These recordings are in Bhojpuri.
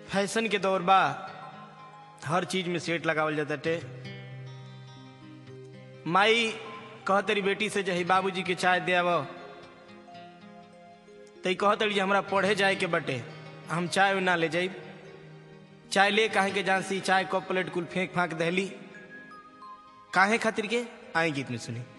फैशन के दौर बा हर चीज में सेट लगावल जाताटे माई कहतरी बेटी से जही बाबूजी के चाय दे आव तई कहतरी जे हमरा पढ़े जाए के बटे हम चाय ना ले जाई चाय ले काहे के जान सी चाय कप प्लेट कुल फेंक फांक दहली काहे खातिर के आए गीत में सुनी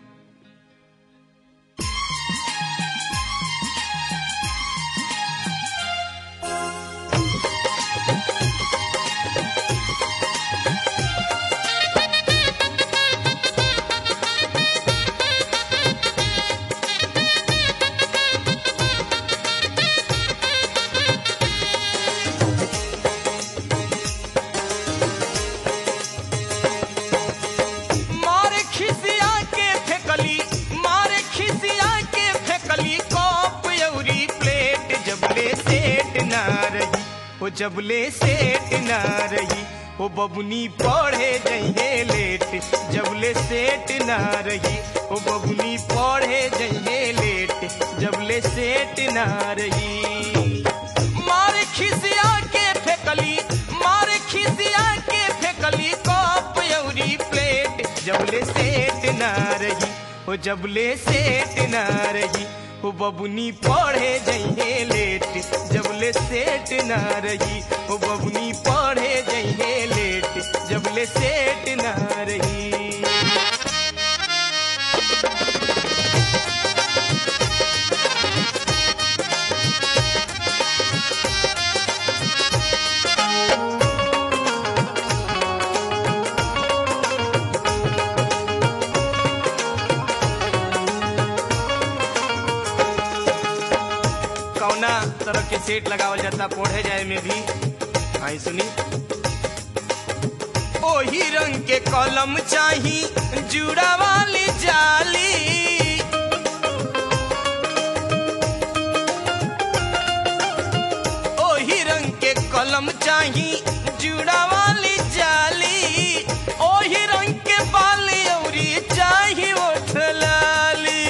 मारे खिसिया के फेकली मारे खिसिया के फेकली कप अउरी प्लेट जबले सेट ना रही ओ जबले सेट ना रही ओ बबुनी पढ़े जइहे लेट जबले सेट ना रही ओ बबुनी पढ़े जइहे लेट जबले सेट ना रही मारे खिसिया के फेकली मारे खिसिया के फेकली कप अउरी प्लेट जबले सेट ना रही ओ जबले सेट ना रही ओ बबुनी पढ़े जइहे लेट जबले सेट ना रही ओ बबुनी पढ़े जइहे लेट जबले सेट ना रही कौना तरह के सेट लगावल जाता पढ़े जाए में भी आई सुनी ओही रंग के कलम चाही जुड़ा वाली जाली ओही रंग के कलम चाही जुड़ा वाली जाली ओही रंग के बाली औरी चाही ओठ लाली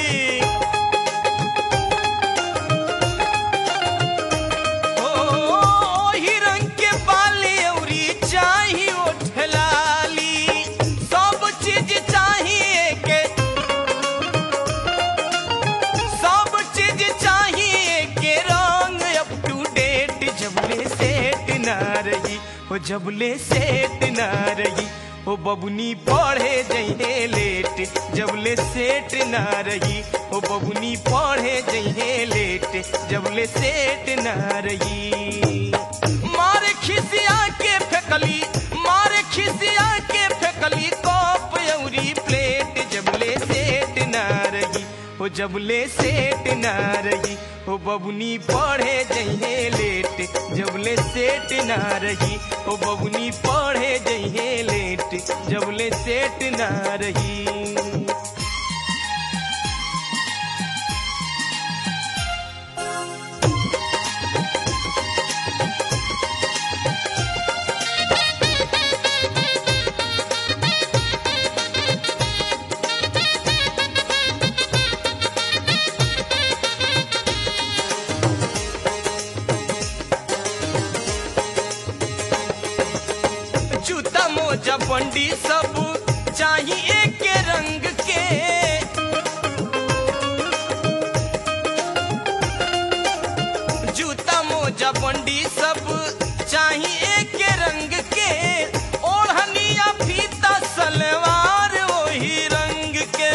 ओ ओही रंग के बाली औरी चाही ओठ लाली सब चीज चाहिए के सब चीज चाहिए के रंग अप टू डेट जबले सेट ना रही ओ जबले सेट ना रही ओ बबुनी पढ़े जइहे लेट जबले सेट ना रही ओ बबुनी पढ़े जइहे लेट जबले सेट ना रही मारे खिसिया के फेकली मारे खिसिया के फेकली कप अउरी प्लेट जबले सेट ना रही ओ जबले सेट ना रही ओ बबुनी पढ़े जइहे लेट जबले सेट ना रही ओ बबुनी पढ़े जइहे लेट जबले सेट ना रही जूता मोजा बंडी सब चाहिए एक रंग के जूता मोजा बंडी सब चाहिए एक रंग के ओढ़निया फीता सलवार वही रंग के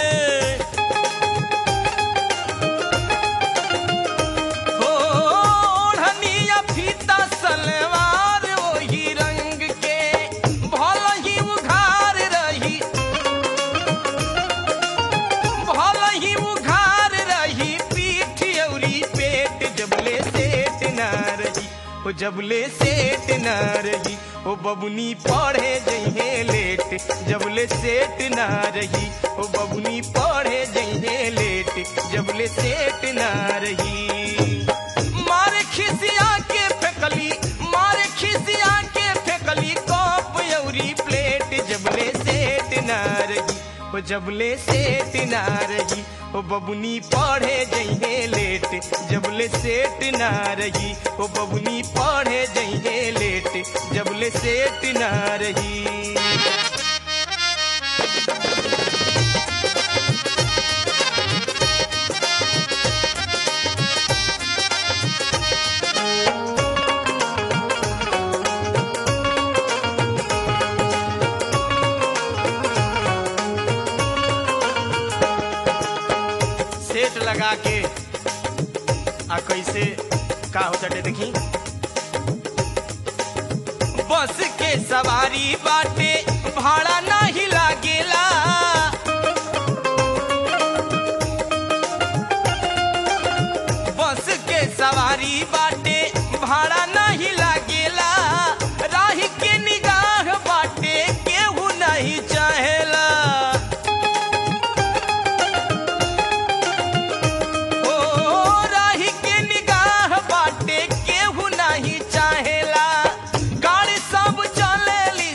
हो ओढ़निया फीता सलवार वही रंग के भल ही उघार रही भल ही उघार रही पीठ औरी पेट जबले सेट ना रही ओ जबले सेट ना रही ओ बबुनी पढ़े जइहे लेट जबले सेट ना रही ओ बबुनी पढ़े जइहे लेट जबले सेट ना रही मारे खिसिया के फेकली मारे खिसिया के फेकली कप अउरी प्लेट जबले सेट ना रही ओ जबले सेट ना रही ओ बबुनी पढ़े जइहे लेट जबले सेट ना रही ओ बबुनी पढ़े जइहे लेट जबले सेट ना रही सेट लगा के आ कैसे का हो चटे देखी बस के सवारी बाटे भाड़ा नहीं लागेला बस के सवारी बाटे भाड़ा नहीं लागेला राही के निगाह बाटे केहू नहीं चाहेला ओ राही के निगाह बाटे केहू नहीं चाहेला गाड़ी सब चलेली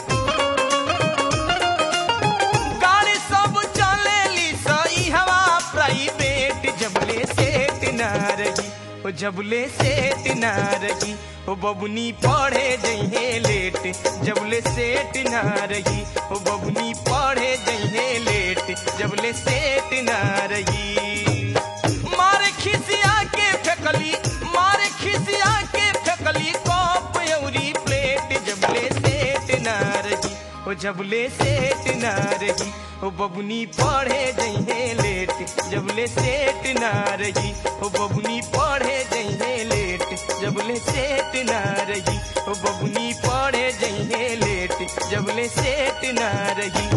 गाड़ी सब चलेली सही हवा प्राइवेट जबले सेट ना रही ओ जबले सेट ना रही ओ बबुनी पढ़े जइहे लेट जबले सेट ना रही ओ बबुनी पढ़े जइहे लेट जबले सेट ना रही मारे खिसिया के फेकली मारे खिसिया के फेकली कप अउरी प्लेट जबले सेट ना रही ओ जबले सेट ना रही ओ बबुनी पढ़े जइहे लेट जबले सेट ना रही ओ बबुनी पढ़े जइहे लेट जबले सेट ना रही ओ बबुनी पढ़े जइहे लेट जबले सेट ना रही